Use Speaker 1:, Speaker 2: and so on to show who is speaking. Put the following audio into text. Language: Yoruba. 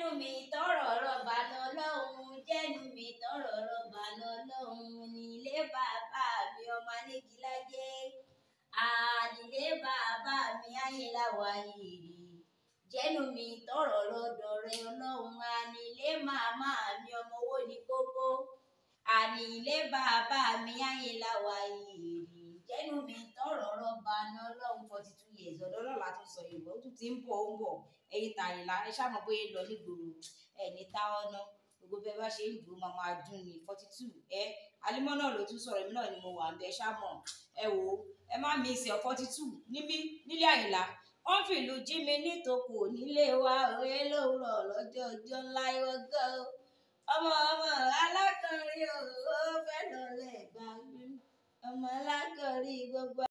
Speaker 1: mi tọrọ rọba lọ́lọ́run jẹ́nu mi tọrọ rọba lọ́lọ́run nílé bàbá mi ọmọ anígilájẹ àdìlé bàbá mi ayélujára yìí jẹ́nu mi tọrọ lọ́dọ̀ rẹ ọlọ́run ànílé màmá mi ọmọ owó ní kókó ànílé bàbá mi ayélujára yìí jẹ́nu mi tọrọ rọba lọ́lọ́run forty two years ọ̀dọ́ lọ́la tó sọ yorùbá ó tún ti ń bọ̀ ó ń bọ̀ ẹ̀yin tàyìnlá ẹ ṣàmọ̀ bóyá lọ nígboro ẹ̀ ní táwọn náà gbogbo bẹ́ẹ̀ bá ṣe ń dùn máa máa dùn ní forty two ẹ alimọ́ náà ló tún sọ̀rọ̀ èmi náà ni mo wà ń bẹ ṣàmọ̀ ẹ wò ó ẹ má mi ìsẹ̀ forty two níbí nílé àyìnlá wọ́n fìlú jí mi nítòkù nílé wa òye lówùrọ̀ lọ́jọ́ ọjọ́ ńlá ìwọ́gọ́ ọmọ ọmọ alákọ̀ọ́rí ò ó fẹ́ lọ lẹ̀ gbàgbé ọmọ alákọ̀ọ́rí gbogbo.